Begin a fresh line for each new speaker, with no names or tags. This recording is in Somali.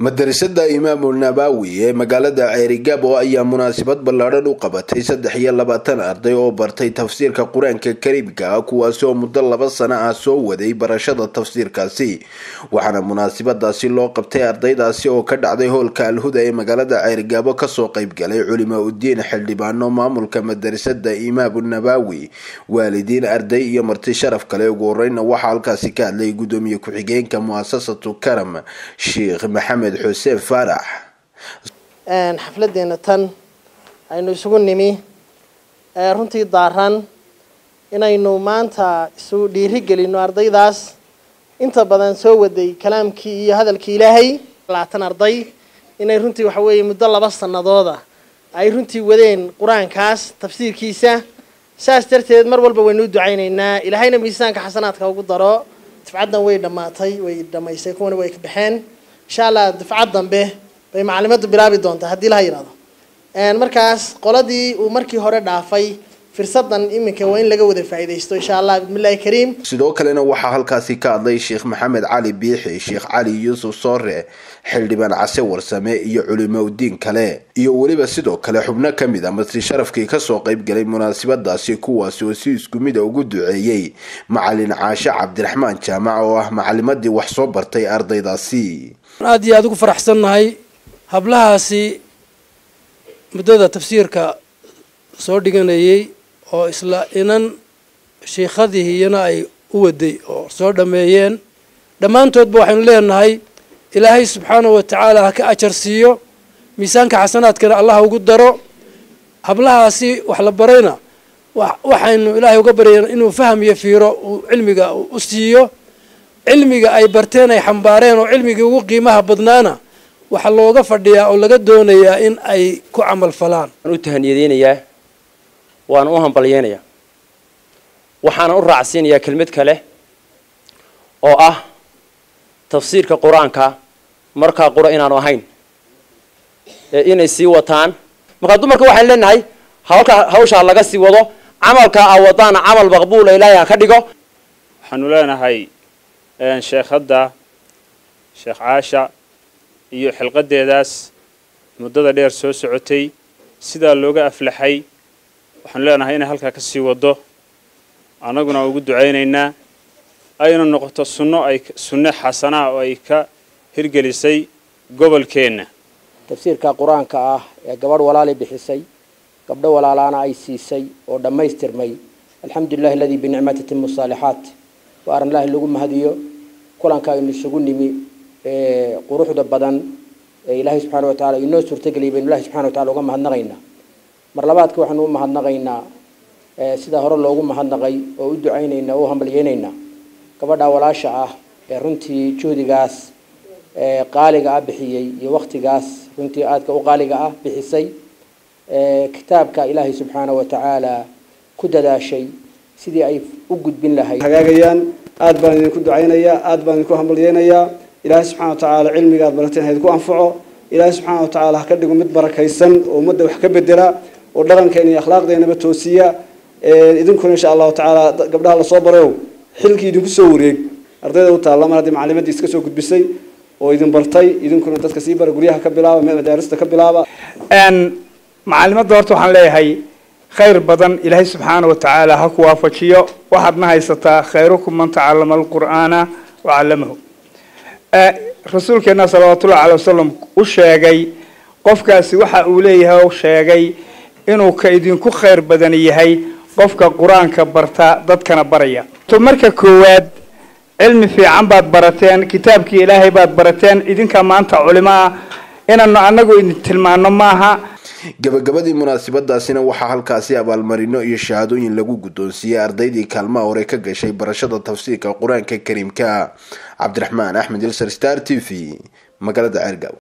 madarasada imaamu nabawi ee magaalada ceerigaabo ayaa munaasabad ballaadhan u qabatay saddex iyo labaatan arday oo bartay tafsiirka qur-aanka kariimka ah kuwaasi oo muddo laba sano ah soo waday barashada tafsiirkaasi waxaana munaasabadaasi loo qabtay ardaydaasi oo ka dhacday hoolka alhuda ee magaalada ceerigaabo kasoo qeybgalay culimo udiin xildhibaano maamulka madarasada imaamu nabawi waalidiin arday iyo marti sharaf kale ugu horeyna waxaa halkaasi ka hadlay gudoomiye ku-xigeenka muasasatu karam sheekh maxamed xuseen faarax
xafladeena tan aynu isugu nimi runtii daaran inaynu maanta isu dhiiri gelino ardaydaas inta badan soo waday kalaamkii iyo hadalkii ilaahay labaatan arday inay runtii waxa weeye muddo laba sanadooda ay runtii wadeen qur-aankaas tafsiirkiisa saas darteed mar walba waynu u ducaynaynaa ilaahayna miisaanka xasanaadka ugu daro dafcaddan way dhammaatay way dhamaysay kuwana way ka baxeen insha allah dafcad dambe bay macalimaddu bilaabi doontaa haddii laha yidhahdo markaas qoladii uu markii hore dhaafay firsadan iminka waa in laga wada faa'iidaysto insha allah bismillahi kariim
sidoo kalena waxaa halkaasi ka hadlay sheekh maxamed cali biixi sheekh cali yuusuf soore xildhibaan case warsame iyo culimo udiin kale iyo weliba sidoo kale xubno kamid a masri sharafkii kasoo qeybgalay munaasabadaasi kuwaasi oo si isku mida ugu duceeyey macalin caashe cabdiraxmaan jaamac oo ah macalimadii wax soo bartay ardaydaasi
aada iyo aada ugu faraxsannahay hablahaasi muddada tafsiirka soo dhiganayay oo isla inan shiikhadihiiyana ay u waday oo soo dhammeeyeen dhammaantoodba waxaynu leenahay ilaahay subxaanahu wa tacaala ha ka ajar siiyo miisaanka xasanaadkana allah ugu daro hablahaasi wax la barayna waxaynu ilaahay uga baryayna inuu faham iyo fiiro uu cilmiga u siiyo cilmiga ay barteen ay xambaareen oo cilmigii ugu qiimaha badnaana waxaa looga fadhiyaa oo laga doonayaa in ay ku camal falaan
waan u tahaniyadeynayaa waana u hambalyeynayaa waxaana u raacsiinayaa kelmad kale oo ah tafsiirka qur-aanka markaa qura inaanu ahayn ee inay sii wataan markaa dumarka waxaan leenahay hawlka hawshaa laga sii wado camalkaa a wadaana camal maqbuula ilaahay ha ka dhigo
waxaanu leenahay sheekhadda sheekh caasha iyo xilqadeedaas muddada dheer soo socotay sidaa looga aflaxay waxaanu leenahay inay halkaa ka sii wado annaguna ugu ducaynaynaa ayna noqoto sunno ay sunne xasanaa oo ay ka hirgelisay gobolkeenna
tafsiirka qur-aanka ah ee gabadh walaali bixisay gabdho walaalaana ay siisay oo dhammaystirmay alxamdulilahi aladii binicmati timu saalixaat waa arrin ilaahi lagu mahadiyo kulanka aynu isugu nimi quruxda badan ee ilaahay subxaana wa tacala inoo suurtageliyay baynu ilahi subxana wa tacala uga mahadnaqaynaa mar labaadka waxaanu u mahadnaqaynaa sidaa hore loogu mahadnaqay oo u ducaynaynaa oo u hambalyeynaynaa gabadha walaasha ah ee runtii juhdigaas qaaliga ah bixiyey iyo waktigaas runtii aadka u qaaliga ah bixisay kitaabka ilaahay subxaana wa tacaala ku dadaashay sidii ay u gudbin lahayd
hagaagayaan aada baan idinku ducaynayaa aada baan idinku hambalyeynayaa ilaahay subxana wa tacaala cilmiga aad barateen ha idinku anfaco ilaahay subxaana wa tacaala ha ka dhigo mid barakaysan oo ummadda wax ka bedela oo dhaqankeena iyo akhlaaqdeenaba toosiya idinkuna insha allahu tacaala gabdhaha lasoo barayo xilkii idinku soo wareeg ardayda u taalla mar haddii macalimadii iska soo gudbisay oo idin bartay idinkuna dadka sii bara guryaha ka bilaaba madaarista ka bilaaba
macalimadda horta waxaan leeyahay khayr badan ilaahay subxaana wa tacaala ha ku waafajiyo waxaadna haysataa khayrukum man tacallama alqur'aana wa callamahu rasuulkeena salawaatullahi caley wasalam u sheegay qofkaasi waxa uu leeyahay sheegay inuu ka idinku khayr badan yahay qofka qur-aanka barta dadkana baraya to marka koowaad cilmi fiican baad barateen kitaabkii ilaahay baad barateen idinka maanta culimo ah inaanu anagu idin tilmaano maaha
gabagabadii munaasabadaasina waxaa halkaasi abaalmarino iyo shahaadooyin lagu guddoonsiiyey ardaydii kaalmaha hore ka gashay barashada tafsiirka qur-aanka kariimka cabdiraxmaan axmed ilsar star t v magaalada ceergaaw